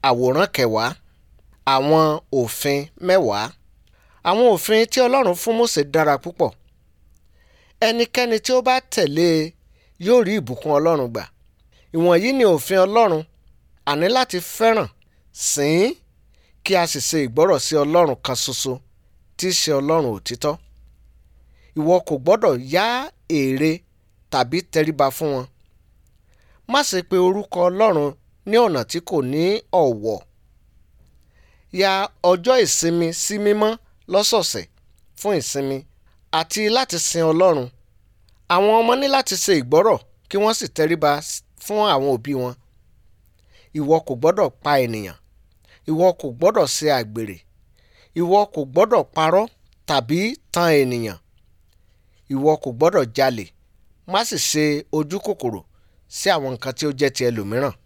àwòrán kẹwàá àwọn òfin mẹ́wàá àwọn òfin tí ọlọ́run fún Mósè dára púpọ̀ ẹnikẹ́ni tí ó bá tẹ̀lé e yóò rí ìbùkún ọlọ́run gbà ìwọ̀nyí ni òfin ọlọ́run àní láti fẹ́ràn sìn ín kí a sì ṣe ìgbọ́rọ̀ sí ọlọ́run kan ṣoṣo tí í ṣe ọlọ́run òtítọ́ ìwọ kò gbọ́dọ̀ yá ère tàbí tẹríba fún wọn má ṣe pe orúkọ ọlọ́run ní ọ̀nà tí kò ní ọ̀wọ̀ ya ọjọ́ ìsinmi sí mímọ́ lọ́sọ̀ọ̀sẹ̀ fún ìsinmi àti láti sin ọlọ́run àwọn ọmọ ní láti ṣe ìgbọ́rọ̀ kí wọ́n sì tẹríba fún àwọn òbí wọn ìwọ kò gbọ́dọ̀ pa ènìyàn ìwọ kò gbọ́dọ̀ ṣe àgbèrè ìwọ kò gbọ́dọ̀ parọ́ tàbí tan ènìyàn ìwọ kò gbọ́dọ̀ jalè má sì ṣe ojú kòkòrò sí àwọn nǹkan tí ó jẹ́ ti ẹlòmíràn